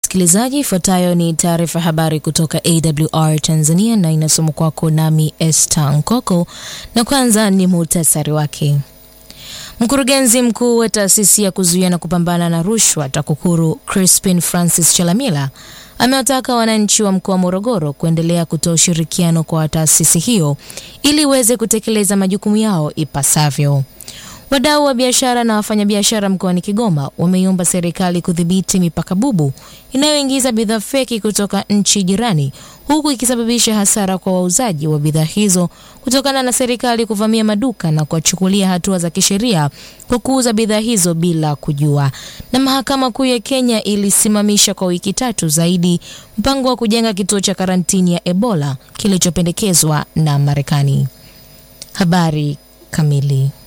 msikilizaji, ifuatayo ni taarifa habari kutoka AWR Tanzania na inasomwa kwako nami Esther Nkoko, na kwanza ni muhtasari wake. Mkurugenzi mkuu wa taasisi ya kuzuia na kupambana na rushwa TAKUKURU Crispin Francis Chalamila amewataka wananchi wa mkoa wa Morogoro kuendelea kutoa ushirikiano kwa taasisi hiyo ili iweze kutekeleza majukumu yao ipasavyo. Wadau wa biashara na wafanyabiashara mkoani Kigoma wameiomba serikali kudhibiti mipaka bubu inayoingiza bidhaa feki kutoka nchi jirani huku ikisababisha hasara kwa wauzaji wa bidhaa hizo kutokana na serikali kuvamia maduka na kuwachukulia hatua za kisheria kwa kuuza bidhaa hizo bila kujua. Na mahakama kuu ya Kenya ilisimamisha kwa wiki tatu zaidi mpango wa kujenga kituo cha karantini ya Ebola kilichopendekezwa na Marekani. Habari kamili